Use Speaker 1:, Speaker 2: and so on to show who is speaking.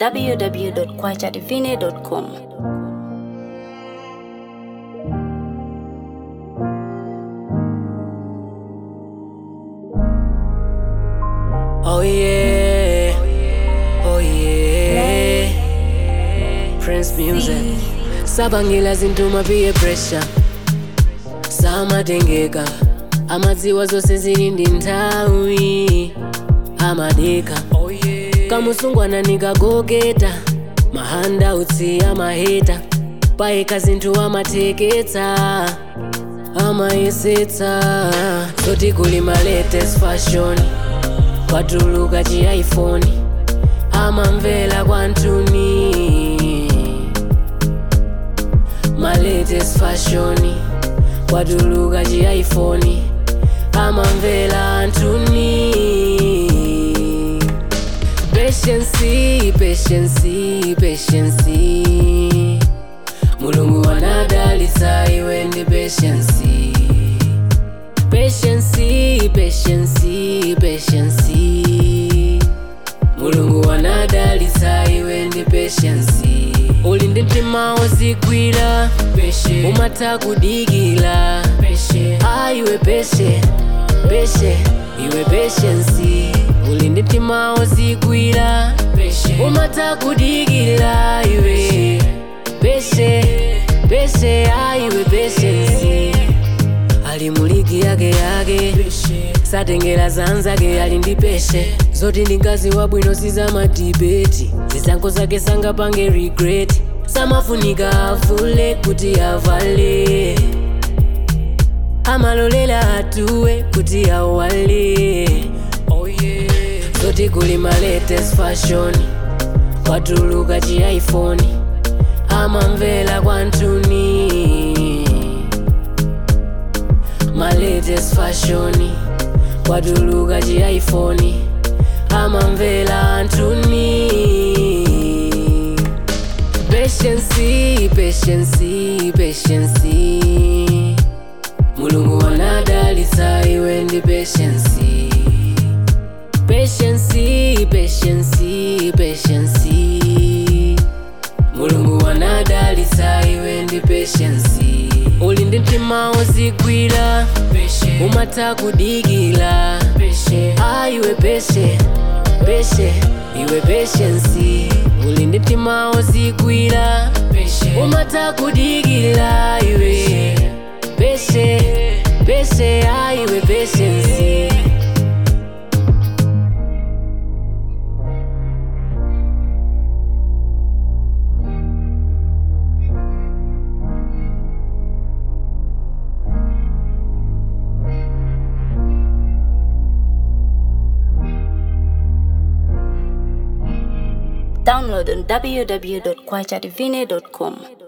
Speaker 1: www.kwachadivine.com.
Speaker 2: Oh yeah, oh yeah. Prince music. Sabangila zintuma peer pressure. Samatengeka. Amadziwa zose zili ndi nthawi. Amadeka. Kamusungwana nikagogeta. Mahandautsi amaheta. Paeka zinthu amateketsa. Amayesetsa. Zoti kuli ma latest fashion. kwatuluka chi iphone amamvera kwantuni ma latest fashion kwatuluka chi iphone amamvera antuni patience patience patience mulungu wanadalitsa iwe ndi patience patience patience patience mulungu wanadalitsa iwe ndi patience uli ndi mtima wozigwira umatha kudikira aiwe peshe peshe iwe patience uli ndi mtima wozigwira umatha kudikira iwe peshe peshe aiwe patience ali muligi yake yake satengera zanzake ali ndi peshe zoti ndi mkazi wabwino sizamadibeti zisankho zake sangapange regret samafunika avule kuti avale amalolela atuwe kuti awale zoti kuli ma latest fashion kwatuluka chi iphone amamvera kwantuni my latest fashion kwatuluka chi iphone amamvera antuni patience patience patience mulungu wanadalitsa iwe ndi patience patience patience patience mulungu wanadalitsa iwe ndi patience uli ndi mtima wozigwira umatha kudikira aiwe peshe peshe iwe patience uli ndi mtima wozigwira umatha kudikira iwe peshe peshe aiwe patience
Speaker 1: Download on www.kwachadivine.com.